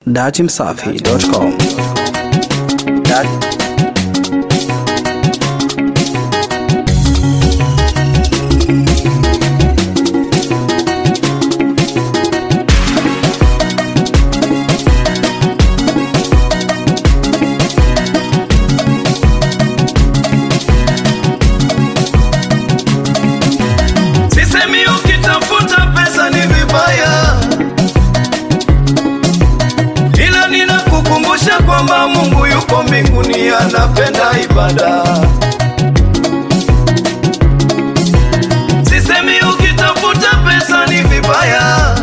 Datimsafi.com Dat Sisemi ukitafuta pesa ni vibaya, ila ninakukumbusha kwamba Mungu yuko mbinguni, anapenda ibada. Sisemi ukitafuta pesa ni vibaya,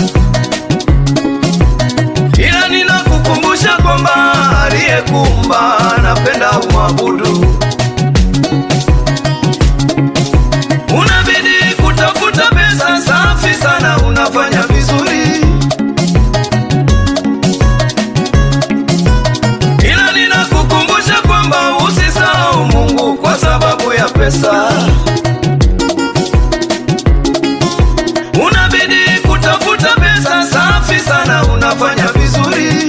ila ninakukumbusha kwamba aliyekuumba anapenda umwabudu. Unabidi kutafuta pesa safi sana, unafanya vizuri, ila ninakukumbusha kwamba usisahau Mungu kwa sababu ya pesa. Unabidi kutafuta pesa safi sana, unafanya vizuri,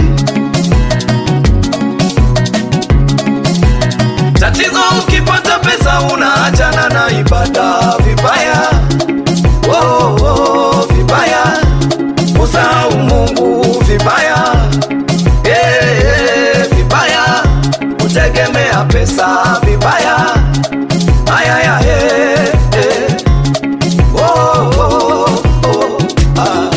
tatizo ukipata pesa unaachana na ibada vibaya, oh, oh, vibaya, usahau Mungu vibaya, eh, eh, vibaya, kutegemea pesa vibaya, ayaya, eh, eh, oh, oh, oh, ah.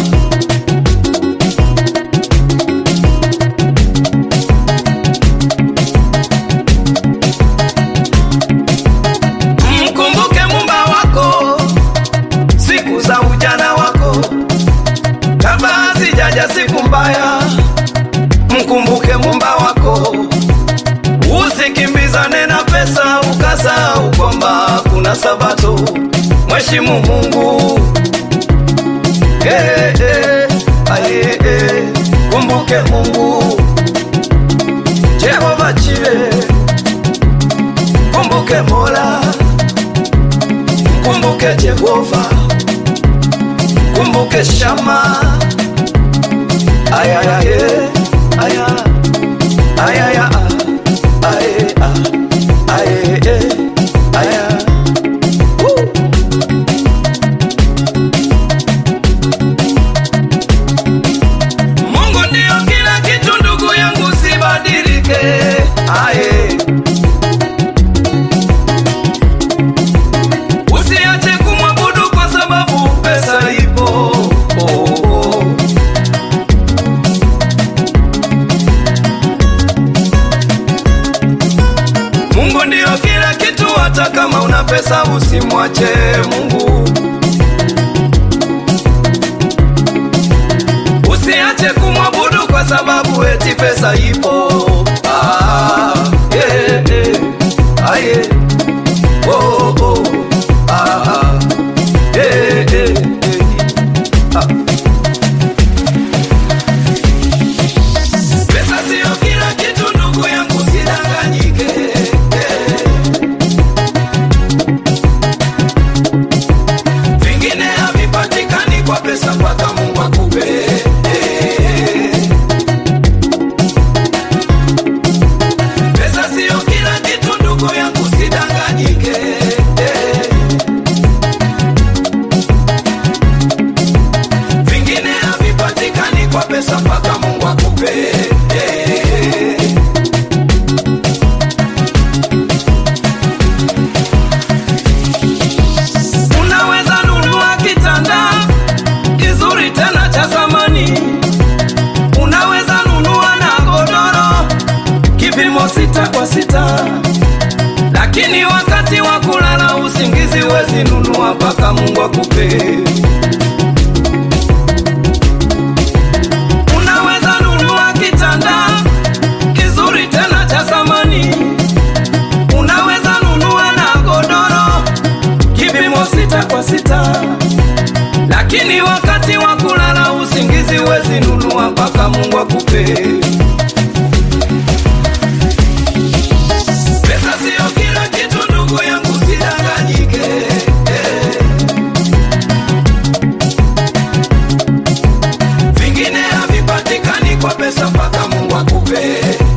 Mkumbuke mumba wako siku za ujana wako, kabla hazijaja siku mbaya. Mkumbuke mumba wako, usikimbizane na pesa ukasahau kwamba kuna Sabato. Mheshimu Mungu eh, eh, aye, eh. Kumbuke Mungu Jehova Jire, kumbuke Mola kumbuke Jehova, kumbuke Shama. Aya, aya, eh, aya, aya, aya, ah, aye, ah, aye, eh, aya. Woo. Mungu ndio kila kitu, ndugu yangu, sibadilike. Aye. Usiache kumwabudu kwa sababu pesa ipo. Oh, oh. Mungu ndio kila kitu, hata kama una pesa usimwache Mungu. Usiache kumwabudu kwa sababu eti pesa ipo. Ah, yeah, yeah. Ah, yeah. Oh, oh. Ah, ah. Eh, eh, eh. Ah. Pesa sio kila kitu ndugu yangu, sidanganyike. Eh. Vingine havipatikani kwa pesa mpaka Mungu akupe. Eh. Pesa sio kila kitu ndugu yangu, sidanganyike. Eh. Vingine havipatikani kwa pesa mpaka Mungu akupe. Eh. Unaweza nunua kitanda kizuri tena cha zamani, unaweza nunua na godoro kipimo sita kwa sita, lakini wakati wa kulala usingizi wezi nunua mpaka Mungu akupe. Unaweza nunua kitanda kizuri tena cha zamani, unaweza nunua na godoro kipimo sita kwa sita, lakini wakati wa kulala usingizi wezi nunua mpaka Mungu akupe. Pesa sio kila kitu ndugu yangu, sidanganyike. Eh. Vingine havipatikani kwa pesa mpaka Mungu akupe